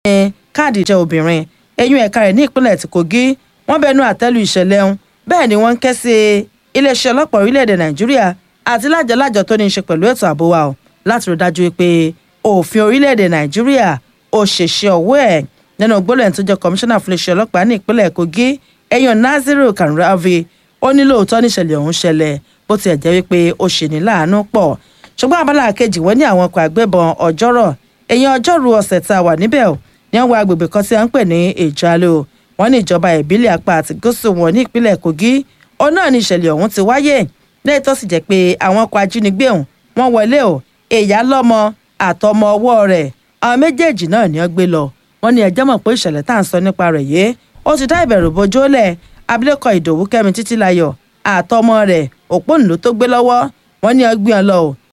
káàdì ìjẹ́ obìnrin eyín ẹ̀ka rẹ̀ ní ìpínlẹ̀ ti Kogi wọ́n bẹnu àtẹ́lu ìṣẹ̀lẹ̀ ọ̀hún bẹ́ẹ̀ ni wọ́n ń ké sí iléeṣẹ́ ọlọ́pàá orílẹ̀-èdè Nàìjíríà àti lájọlájọ tó ní í ṣe pẹ̀lú ètò ààbò wa láti rí dájú pé òfin orílẹ̀-èdè Nàìjíríà ó ṣèṣe ọwọ́ ẹ̀ nínú gbólóhùn tó jẹ́ kọmíṣánná fún iléeṣẹ́ ọlọ́pàá ní ìpínlẹ̀ Kogi ẹ̀yàn Naziru Kanravi ó ní lóòótọ́ níṣẹ̀lẹ̀ ọ̀hún ṣẹlẹ̀ bó tiẹ̀ jẹ́ wípé ó ṣe ní láàánú pọ̀ ṣùgbọ́n abala kejì wọ́n ní àwọn ọkọ̀ àgbẹ̀bọn ọjọ́rọ̀ èyàn ọjọ́rú ọ̀sẹ̀ tá a wà níbẹ̀ ò ní àwọn agbègbè kan tí a ń pè ní ìjálò wọ́n ní ìjọba ìbílẹ̀ apá àti gúúsù wọn ní ìpínlẹ̀ Kogi ó náà ní ìṣẹ̀lẹ̀ ọ̀hún ti wáyé lẹ́yìn tó sì jẹ́ pé àwọn ọkọ̀ ajínigbé ọ̀hún wọ́n wọlé ò ìyá lọ́mọ àtọmọ ọwọ́ rẹ̀ àwọn méjèèjì náà ni wọ́n gbé lọ wọ́n ní ẹjẹ́ mọ̀ pé ìṣẹ̀lẹ̀ tá à ń sọ nípa rẹ̀ yé ó ti dá ìbẹ̀rù bojo lẹ̀ abilékọ ìdòwú kẹ́mi títílayọ̀ àtọmọ rẹ̀ òpónìlú tó gbé lọ́wọ́ wọ́n ní ọgbìn ọ lọ ò